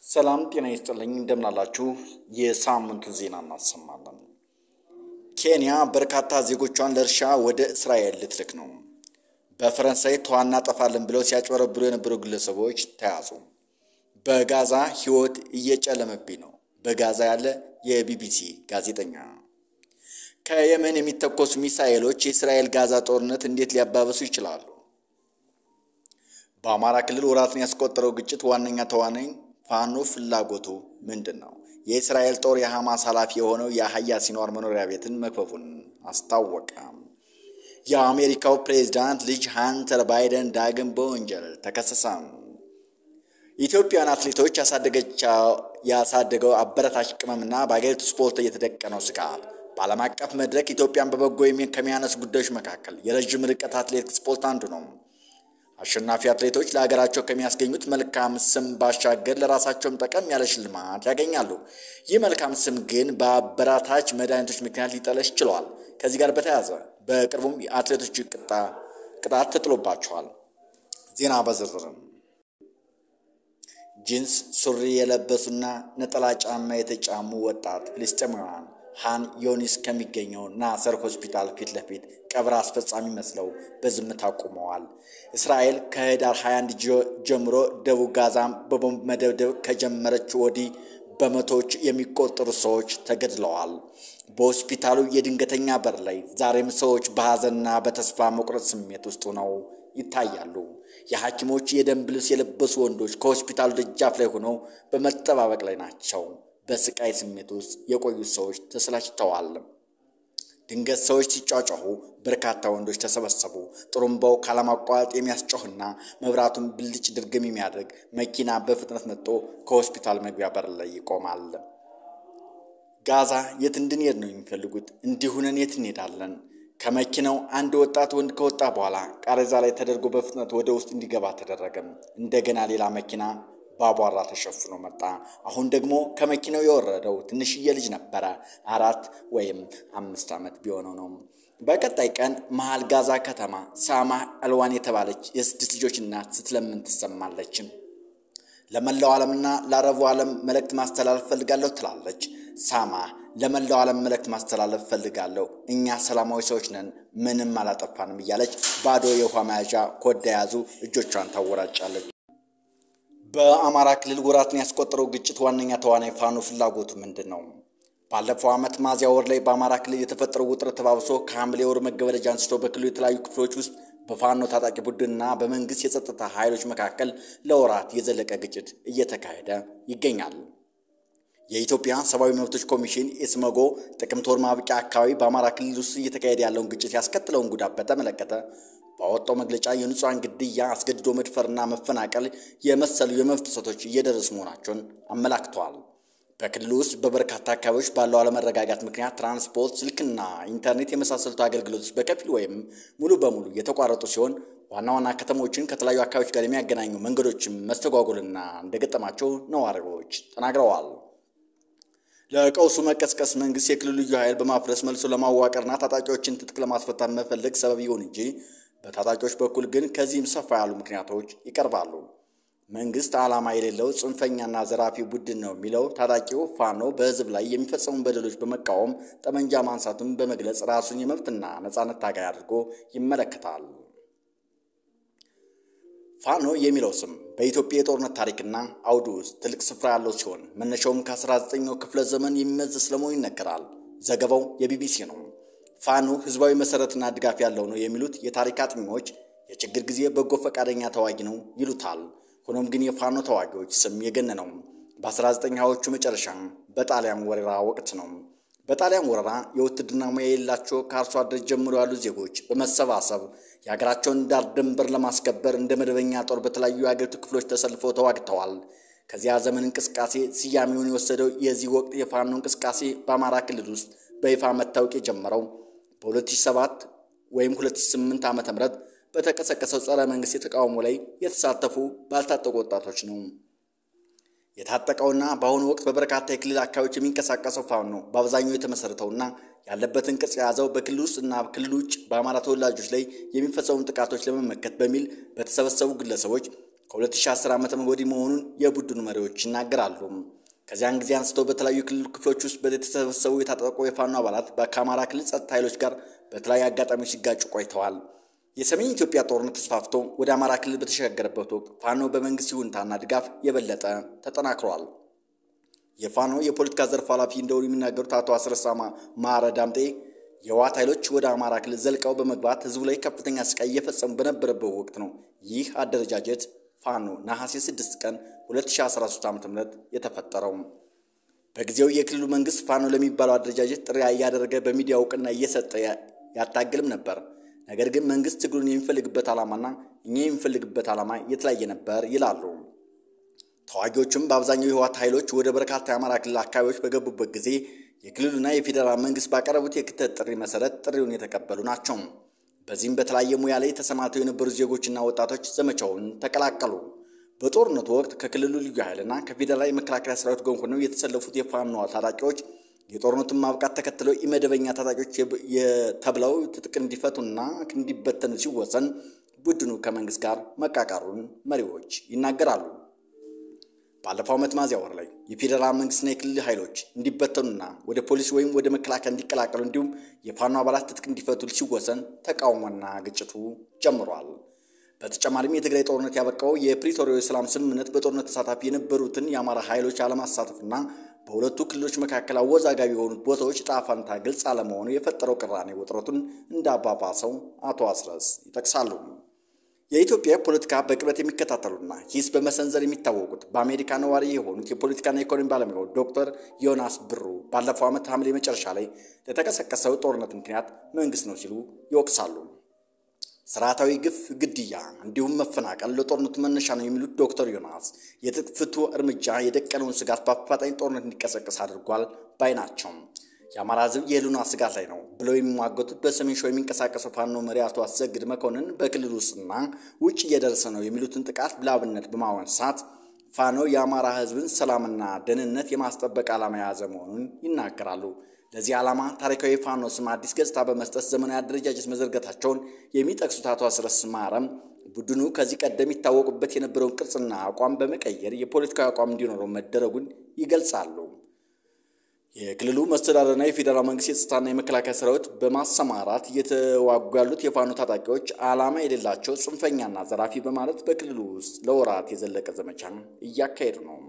ሰላም ጤና ይስጥልኝ እንደምናላችሁ። የሳምንቱን ዜና እናሰማለን። ኬንያ በርካታ ዜጎቿን ለእርሻ ወደ እስራኤል ልትልክ ነው። በፈረንሳይ ተዋ እናጠፋለን ብለው ሲያጭበረብሩ የነበሩ ግለሰቦች ተያዙ። በጋዛ ሕይወት እየጨለመብኝ ነው። በጋዛ ያለ የቢቢሲ ጋዜጠኛ ከየመን የሚተኮሱ ሚሳኤሎች የእስራኤል ጋዛ ጦርነት እንዴት ሊያባበሱ ይችላሉ? በአማራ ክልል ወራትን ያስቆጠረው ግጭት ዋነኛ ተዋናኝ ፋኖ ፍላጎቱ ምንድን ነው? የእስራኤል ጦር የሐማስ ኃላፊ የሆነው የአህያ ሲኗር መኖሪያ ቤትን መክፈፉን አስታወቀ። የአሜሪካው ፕሬዝዳንት ልጅ ሃንተር ባይደን ዳግም በወንጀል ተከሰሰ። ኢትዮጵያን አትሌቶች ያሳደገው አበረታች ቅመምና በአገሪቱ ስፖርት እየተደቀነው ስጋት በዓለም አቀፍ መድረክ ኢትዮጵያን በበጎ ከሚያነሱ ጉዳዮች መካከል የረዥም ርቀት አትሌቲክስ ስፖርት አንዱ ነው። አሸናፊ አትሌቶች ለሀገራቸው ከሚያስገኙት መልካም ስም ባሻገር ለራሳቸውም ጠቀም ያለ ሽልማት ያገኛሉ። ይህ መልካም ስም ግን በአበራታች መድኃኒቶች ምክንያት ሊጠለሽ ችሏል። ከዚህ ጋር በተያያዘ በቅርቡም የአትሌቶች ቅጣት ተጥሎባቸዋል። ዜና በዝርዝርም ጂንስ ሱሪ የለበሱና ነጠላ ጫማ የተጫሙ ወጣት ፍልስጤማውያን ሃን ዮኒስ ከሚገኘው ናሰር ሆስፒታል ፊት ለፊት ቀብር አስፈጻሚ መስለው በዝምታ ቆመዋል። እስራኤል ከህዳር 21 ጀምሮ ደቡብ ጋዛም በቦምብ መደብደብ ከጀመረች ወዲህ በመቶዎች የሚቆጠሩ ሰዎች ተገድለዋል። በሆስፒታሉ የድንገተኛ በር ላይ ዛሬም ሰዎች በሐዘንና በተስፋ መቁረጥ ስሜት ውስጥ ሆነው ይታያሉ። የሐኪሞች የደንብ ልብስ የለበሱ ወንዶች ከሆስፒታሉ ደጃፍ ላይ ሆነው በመጠባበቅ ላይ ናቸው። በስቃይ ስሜት ውስጥ የቆዩት ሰዎች ተሰላችተዋል። ድንገት ሰዎች ሲጫጫሁ በርካታ ወንዶች ተሰበሰቡ። ጥሩምባው ካለማቋረጥ የሚያስጮህና መብራቱን ብልጭ ድርግም የሚያደርግ መኪና በፍጥነት መጥቶ ከሆስፒታል መግቢያ በር ላይ ይቆማል። ጋዛ የት እንድንሄድ ነው የሚፈልጉት? እንዲሁነን የት እንሄዳለን? ከመኪናው አንድ ወጣት ወንድ ከወጣ በኋላ ቃሬዛ ላይ ተደርጎ በፍጥነት ወደ ውስጥ እንዲገባ ተደረገም። እንደገና ሌላ መኪና በአቧራ ተሸፍኖ መጣ። አሁን ደግሞ ከመኪናው የወረደው ትንሽዬ ልጅ ነበረ። አራት ወይም አምስት ዓመት ቢሆነው ነው። በቀጣይ ቀን መሃል ጋዛ ከተማ ሳማ አልዋን የተባለች የስድስት ልጆች እናት ስትለምን ትሰማለች። ለመላው ዓለምና ለአረቡ ዓለም መልእክት ማስተላለፍ ፈልጋለሁ ትላለች። ሳማ ለመላው ዓለም መልእክት ማስተላለፍ ፈልጋለሁ፣ እኛ ሰላማዊ ሰዎች ነን፣ ምንም አላጠፋንም እያለች ባዶ የውሃ መያዣ ኮዳ የያዙ እጆቿን ታወራጫለች። በአማራ ክልል ወራትን ያስቆጠረው ግጭት ዋነኛ ተዋናይ ፋኖ ፍላጎቱ ምንድን ነው? ባለፈው ዓመት ሚያዝያ ወር ላይ በአማራ ክልል የተፈጠረው ውጥረት ተባብሶ ከሐምሌ ወር መገበደጃ አንስቶ በክልሉ የተለያዩ ክፍሎች ውስጥ በፋኖ ታጣቂ ቡድንና በመንግስት የጸጥታ ኃይሎች መካከል ለወራት የዘለቀ ግጭት እየተካሄደ ይገኛል። የኢትዮጵያ ሰብአዊ መብቶች ኮሚሽን ኢሰመኮ ጥቅምት ወር ማብቂያ አካባቢ በአማራ ክልል ውስጥ እየተካሄደ ያለውን ግጭት ያስከትለውን ጉዳት በተመለከተ ባወጣው መግለጫ የንጹሐን ግድያ፣ አስገድዶ መድፈርና መፈናቀል የመሰሉ የመብት ጥሰቶች እየደረሱ መሆናቸውን አመላክተዋል። በክልሉ ውስጥ በበርካታ አካባቢዎች ባለው አለመረጋጋት ምክንያት ትራንስፖርት፣ ስልክና ኢንተርኔት የመሳሰሉት አገልግሎቶች በከፊል ወይም ሙሉ በሙሉ የተቋረጡ ሲሆን ዋና ዋና ከተሞችን ከተለያዩ አካባቢዎች ጋር የሚያገናኙ መንገዶችም መስተጓጎልና እንደገጠማቸው ነዋሪዎች ተናግረዋል። ለቀውሱ መቀስቀስ መንግስት የክልሉ ልዩ ኃይል በማፍረስ መልሶ ለማዋቀርና ታጣቂዎችን ትጥቅ ለማስፈታት መፈለግ ሰበብ ይሁን እንጂ በታጣቂዎች በኩል ግን ከዚህም ሰፋ ያሉ ምክንያቶች ይቀርባሉ። መንግስት ዓላማ የሌለው ጽንፈኛና ዘራፊ ቡድን ነው የሚለው ታጣቂው ፋኖ በህዝብ ላይ የሚፈጸሙ በደሎች በመቃወም ጠመንጃ ማንሳቱን በመግለጽ ራሱን የመብትና ነጻነት ታጋይ አድርጎ ይመለከታል። ፋኖ የሚለው ስም በኢትዮጵያ የጦርነት ታሪክና አውዱ ውስጥ ትልቅ ስፍራ ያለው ሲሆን መነሻውም ከ19ኛው ክፍለ ዘመን የሚመዝ ስለመሆኑ ይነገራል። ዘገባው የቢቢሲ ነው። ፋኖ ህዝባዊ መሰረትና ድጋፍ ያለው ነው የሚሉት የታሪክ አጥኚዎች የችግር ጊዜ በጎ ፈቃደኛ ተዋጊ ነው ይሉታል። ሆኖም ግን የፋኖ ተዋጊዎች ስም የገነነው በ1920ዎቹ መጨረሻ በጣሊያን ወረራ ወቅት ነው። በጣሊያን ወረራ የውትድርና ሙያ የሌላቸው ከአርሶ አደር ጀምሮ ያሉ ዜጎች በመሰባሰብ የሀገራቸውን ዳር ድንበር ለማስከበር እንደ መደበኛ ጦር በተለያዩ የሀገሪቱ ክፍሎች ተሰልፈው ተዋግተዋል። ከዚያ ዘመን እንቅስቃሴ ስያሜውን የወሰደው የዚህ ወቅት የፋኖ እንቅስቃሴ በአማራ ክልል ውስጥ በይፋ መታወቅ የጀመረው በ2007 ወይም 2008 ዓ ም በተቀሰቀሰው ጸረ መንግስት የተቃውሞ ላይ የተሳተፉ ባልታጠቁ ወጣቶች ነው። የታጠቀውና በአሁኑ ወቅት በበርካታ የክልል አካባቢዎች የሚንቀሳቀሰው ፋኖ በአብዛኛው የተመሰረተውና ያለበትን ቅርጽ የያዘው በክልል ውስጥ እና ክልል ውጭ በአማራ ተወላጆች ላይ የሚፈጸሙ ጥቃቶች ለመመከት በሚል በተሰበሰቡ ግለሰቦች ከ2010 ዓ ም ወዲህ መሆኑን የቡድኑ መሪዎች ይናገራሉ። ከዚያን ጊዜ አንስተው በተለያዩ ክልል ክፍሎች ውስጥ የተሰበሰቡ የታጠቁ የፋኖ አባላት ከአማራ ክልል ጸጥታ ኃይሎች ጋር በተለያዩ አጋጣሚዎች ሲጋጩ ቆይተዋል። የሰሜን ኢትዮጵያ ጦርነት ተስፋፍቶ ወደ አማራ ክልል በተሸጋገረበት ወቅት ፋኖ በመንግስት ይሁንታና ድጋፍ የበለጠ ተጠናክሯል። የፋኖ የፖለቲካ ዘርፍ ኃላፊ እንደሆኑ የሚናገሩት አቶ አስረሳ ማረ ዳምጤ የህወሓት ኃይሎች ወደ አማራ ክልል ዘልቀው በመግባት ህዝቡ ላይ ከፍተኛ ስቃይ እየፈጸሙ በነበረበት ወቅት ነው ይህ አደረጃጀት ፋኖ ነሐሴ 6 ቀን 2013 ዓ ም የተፈጠረው። በጊዜው የክልሉ መንግስት ፋኖ ለሚባለው አደረጃጀት ጥሪ እያደረገ በሚዲያ እውቅና እየሰጠ ያታግልም ነበር። ነገር ግን መንግስት ትግሉን የሚፈልግበት ዓላማና እኛ የሚፈልግበት ዓላማ የተለያየ ነበር ይላሉ። ተዋጊዎቹም በአብዛኛው የህወሓት ኃይሎች ወደ በርካታ የአማራ ክልል አካባቢዎች በገቡበት ጊዜ የክልሉና የፌዴራል መንግስት ባቀረቡት የክተት ጥሪ መሰረት ጥሪውን የተቀበሉ ናቸው። በዚህም በተለያየ ሙያ ላይ ተሰማርተው የነበሩ ዜጎችና ወጣቶች ዘመቻውን ተቀላቀሉ። በጦርነቱ ወቅት ከክልሉ ልዩ ኃይልና ከፌዴራል የመከላከያ ሰራዊት ጎን ሆነው የተሰለፉት የፋኖ ታጣቂዎች የጦርነቱን ማብቃት ተከትለው ኢመደበኛ ታጣቂዎች ተብለው ትጥቅ እንዲፈቱና እንዲበተኑ ሲወሰን ቡድኑ ከመንግስት ጋር መቃቃሩን መሪዎች ይናገራሉ። ባለፈው ዓመት ሚያዝያ ወር ላይ የፌዴራል መንግስትና የክልል ኃይሎች እንዲበተኑና ወደ ፖሊስ ወይም ወደ መከላከያ እንዲቀላቀሉ እንዲሁም የፋኖ አባላት ትጥቅ እንዲፈቱ ሲወሰን ተቃውሞና ግጭቱ ጀምሯል። በተጨማሪም የትግራይ ጦርነት ያበቃው የፕሪቶሪያው የሰላም ስምምነት በጦርነት ተሳታፊ የነበሩትን የአማራ ኃይሎች አለማሳተፍና በሁለቱ ክልሎች መካከል አወዛጋቢ የሆኑት ቦታዎች ዕጣ ፈንታ ግልጽ አለመሆኑ የፈጠረው ቅራኔ ውጥረቱን እንዳባባሰው አቶ አስረስ ይጠቅሳሉ። የኢትዮጵያ ፖለቲካ በቅርበት የሚከታተሉና ሂስ በመሰንዘር የሚታወቁት በአሜሪካ ነዋሪ የሆኑት የፖለቲካና ኢኮኖሚ ባለሙያው ዶክተር ዮናስ ብሩ ባለፈው ዓመት ሐምሌ መጨረሻ ላይ ለተቀሰቀሰው ጦርነት ምክንያት መንግስት ነው ሲሉ ይወቅሳሉ። ስርዓታዊ ግፍ፣ ግድያ እንዲሁም መፈናቀል ለጦርነቱ መነሻ ነው የሚሉት ዶክተር ዮናስ የትጥቅ ፍቱ እርምጃ የደቀነውን ስጋት በአፋጣኝ ጦርነት እንዲቀሰቀስ አድርጓል ባይ ናቸው። የአማራ ሕዝብ የህልውና ስጋት ላይ ነው ብለው የሚሟገቱት በሰሜን ሸዋ የሚንቀሳቀሰው ፋኖ መሪ አቶ አሰግድ መኮንን በክልል ውስጥና ውጭ እየደረሰ ነው የሚሉትን ጥቃት ለአብነት በማንሳት ፋኖ የአማራ ሕዝብን ሰላምና ደህንነት የማስጠበቅ ዓላማ የያዘ መሆኑን ይናገራሉ። ለዚህ ዓላማ ታሪካዊ ፋኖ ስም አዲስ ገጽታ በመስጠት ዘመናዊ አደረጃጀት መዘርገታቸውን የሚጠቅሱት አቶ አስረስ ማረም ቡድኑ ከዚህ ቀደም ይታወቁበት የነበረውን ቅርጽና አቋም በመቀየር የፖለቲካዊ አቋም እንዲኖረው መደረጉን ይገልጻሉ። የክልሉ መስተዳደርና የፌዴራል መንግስት የጸጥታና የመከላከያ ሰራዊት በማሰማራት እየተዋጉ ያሉት የፋኖ ታጣቂዎች ዓላማ የሌላቸው ጽንፈኛና ዘራፊ በማለት በክልሉ ውስጥ ለወራት የዘለቀ ዘመቻ እያካሄዱ ነው።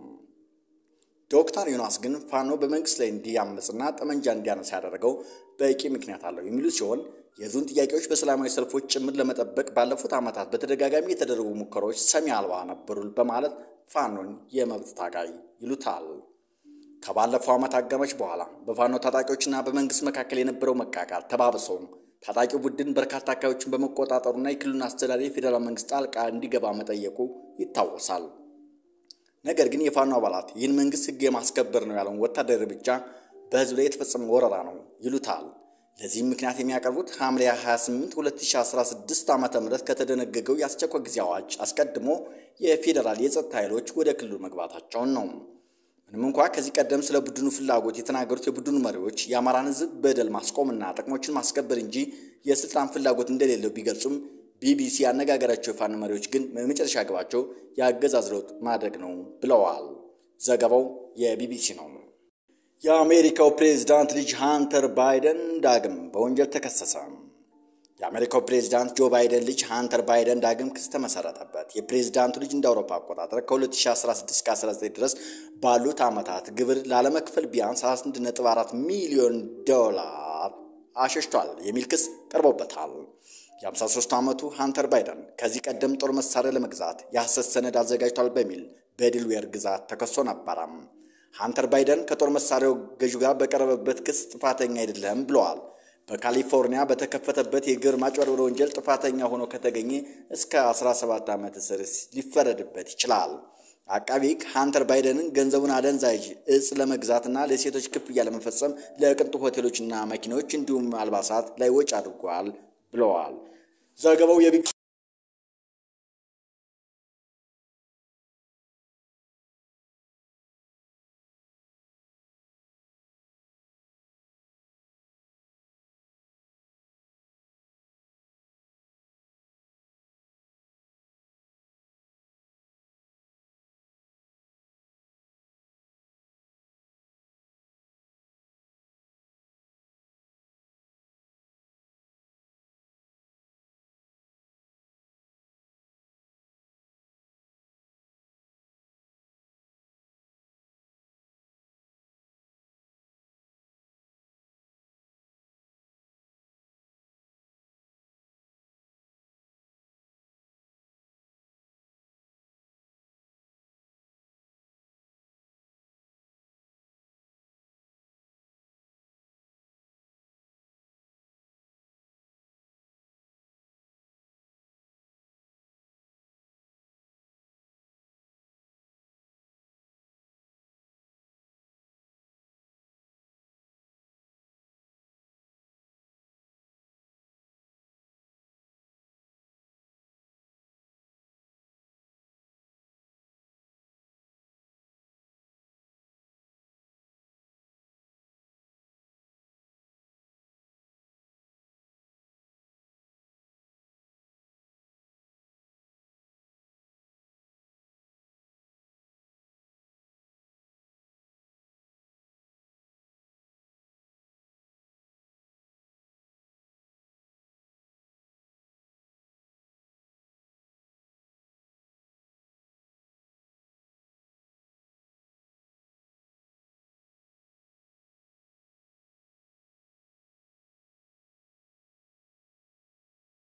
ዶክተር ዮናስ ግን ፋኖ በመንግስት ላይ እንዲያመፅና ጠመንጃ እንዲያነሳ ያደረገው በቂ ምክንያት አለው የሚሉ ሲሆን የዙን ጥያቄዎች በሰላማዊ ሰልፎች ጭምር ለመጠበቅ ባለፉት ዓመታት በተደጋጋሚ የተደረጉ ሙከራዎች ሰሚ አልባ ነበሩ በማለት ፋኖን የመብት ታጋይ ይሉታል። ከባለፈው ዓመት አጋማሽ በኋላ በፋኖ ታጣቂዎችና በመንግስት መካከል የነበረው መቃቃር ተባብሰው ታጣቂው ቡድን በርካታ አካባቢዎችን በመቆጣጠሩና የክልሉን አስተዳደር የፌዴራል መንግስት ጣልቃ እንዲገባ መጠየቁ ይታወሳል። ነገር ግን የፋኖ አባላት ይህን መንግስት ህግ የማስከበር ነው ያለውን ወታደራዊ እርምጃ በህዝብ ላይ የተፈጸመ ወረራ ነው ይሉታል። ለዚህም ምክንያት የሚያቀርቡት ሐምሌ 28 2016 ዓ ም ከተደነገገው የአስቸኳይ ጊዜ አዋጅ አስቀድሞ የፌዴራል የጸጥታ ኃይሎች ወደ ክልሉ መግባታቸውን ነው። ምንም እንኳ ከዚህ ቀደም ስለ ቡድኑ ፍላጎት የተናገሩት የቡድኑ መሪዎች የአማራን ህዝብ በደል ማስቆምና ጥቅሞችን ማስከበር እንጂ የስልጣን ፍላጎት እንደሌለው ቢገልጹም ቢቢሲ ያነጋገራቸው የፋኖ መሪዎች ግን የመጨረሻ ግባቸው የአገዛዝ ለውጥ ማድረግ ነው ብለዋል። ዘገባው የቢቢሲ ነው። የአሜሪካው ፕሬዝዳንት ልጅ ሃንተር ባይደን ዳግም በወንጀል ተከሰሰ። የአሜሪካው ፕሬዝዳንት ጆ ባይደን ልጅ ሃንተር ባይደን ዳግም ክስ ተመሰረተበት። የፕሬዝዳንቱ ልጅ እንደ አውሮፓ አቆጣጠር ከ2016 እስከ 19 ድረስ ባሉት ዓመታት ግብር ላለመክፈል ቢያንስ 11.4 ሚሊዮን ዶላር አሸሽቷል የሚል ክስ ቀርቦበታል። የ53 ዓመቱ ሃንተር ባይደን ከዚህ ቀደም ጦር መሳሪያ ለመግዛት የሐሰት ሰነድ አዘጋጅቷል በሚል በዲልዌር ግዛት ተከሶ ነበረም። ሃንተር ባይደን ከጦር መሳሪያው ገዢ ጋር በቀረበበት ክስ ጥፋተኛ አይደለም ብለዋል። በካሊፎርኒያ በተከፈተበት የግብር ማጭበርበር ወንጀል ጥፋተኛ ሆኖ ከተገኘ እስከ 17 ዓመት እስር ሊፈረድበት ይችላል። አቃቢ ሕግ ሃንተር ባይደንን ገንዘቡን አደንዛዥ እጽ ለመግዛትና ለሴቶች ክፍያ ለመፈጸም ለቅንጡ ሆቴሎችና መኪኖች እንዲሁም አልባሳት ላይ ወጪ አድርጓል ብለዋል። ዘገባው የቢ